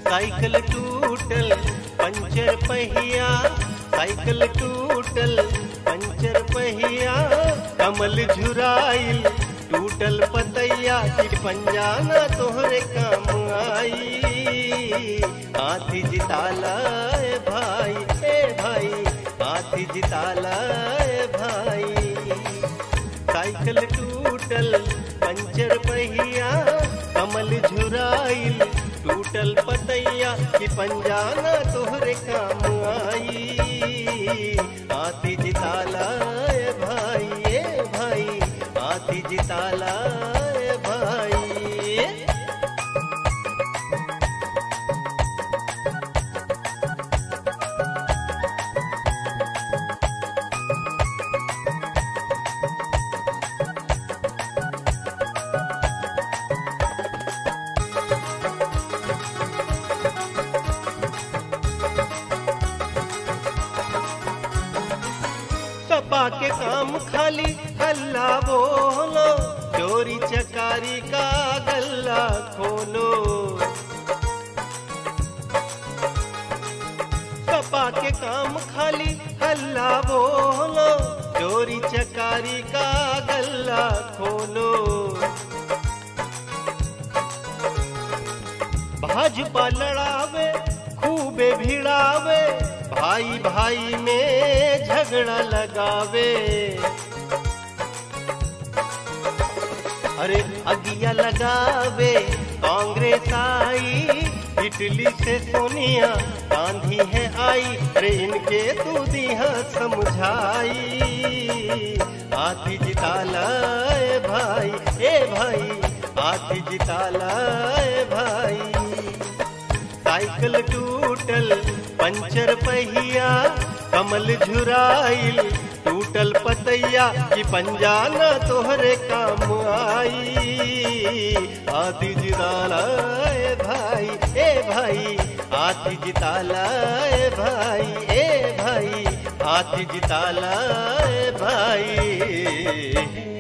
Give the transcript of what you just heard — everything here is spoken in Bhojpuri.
साइकिल टूटल पंचर पहिया साइकिल टूटल पंचर पहिया कमल झुराइल टूटल पतैया कि पंजाना तोहरे काम आई हाथी जिताला ए भाई ए भाई हाथी जिताला ए भाई साइकिल टूटल पंचर पहिया कमल झुराइल टूटल पतैया कि पंजाना तोहरे काम आई हाथी जिताला ए भाई ए भाई हाथी जिताला ए भाई सपा के काम खाली हल्ला बोलो चोरी चकारी का गल्ला खोलो सपा के काम खाली हल्ला बोलो चोरी चकारी का गल्ला खोलो भाजपा लड़ावे खूबे भिड़ावे भाई भाई में झगड़ा लगावे अरे अगिया लगावे कांग्रेस आई इटली से सोनिया गांधी है आई अरे इनके तू दिया समझाई हाथी जिताला ए भाई ए भाई हाथी जिताला ए भाई साइकिल टूटल पंचर पहिया कमल झुराइल टूटल पतैया कि पंजाना तोहरे काम आई हाथी जिताला ए भाई ए भाई हाथी जिताला ए भाई ए भाई हाथी जिताला ए भाई